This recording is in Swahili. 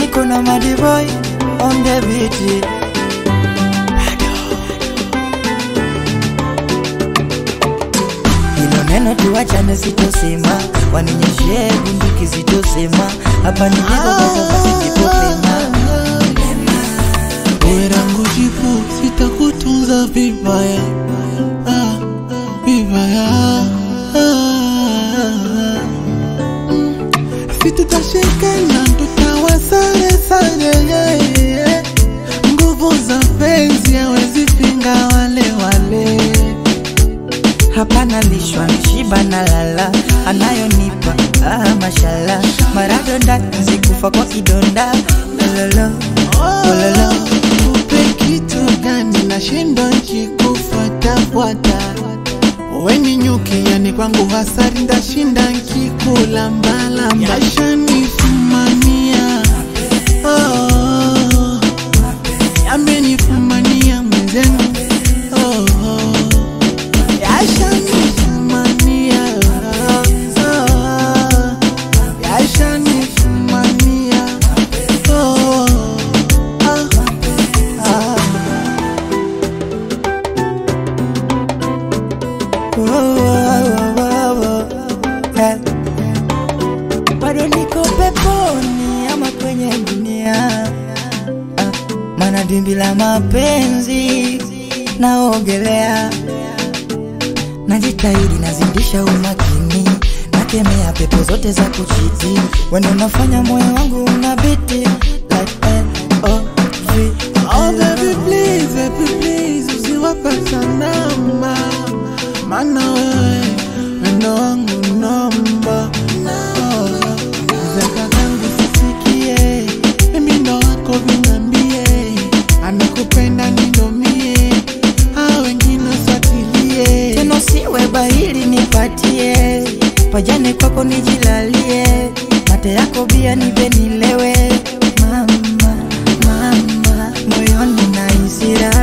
niko na madiboy on the beat hilo neno tuachane sitosema waninyeshee bunduki sitosema hapa ni jibobazobasijipopema Wewe langu jibu sitakutunza vibaya ah, vibaya ah, situtashikana tutawa sare sare yeah, yeah. nguvu za penzi hawezi pinga wale wale hapana lishwa shiba na lala anayonipa ah, mashala maradonda zikufa kwa kidonda lolo lolo Upe kitu gani nashindo nkikufuatafuata weni nyuki yani kwangu hasari ndashinda nkikulambalamba yashanifumania oh, yamenifumania mwenzenu oh, oh. yashanifumania oh, yashanifumania oh, ah, ah. Oh, oh, oh, oh, eh. bado niko peponi ama kwenye dunia Ah, mana dimbi la mapenzi naogelea najitahidi nazindisha umakini nakemea pepo zote za kuchiti wendo unafanya moyo wangu unabiti like L-O-V. Oh baby please, baby please usiwape sanama Mana wewe wendo wangu namba oh, Zeka zangu sisikie Mimi ndo wako vinambie Amekupenda nindomie Hao wengine usiwatilie teno siwe bahili nipatie pajane kwako nijilalie mate yako bia nipe nilewe mama mama moyoni na hisira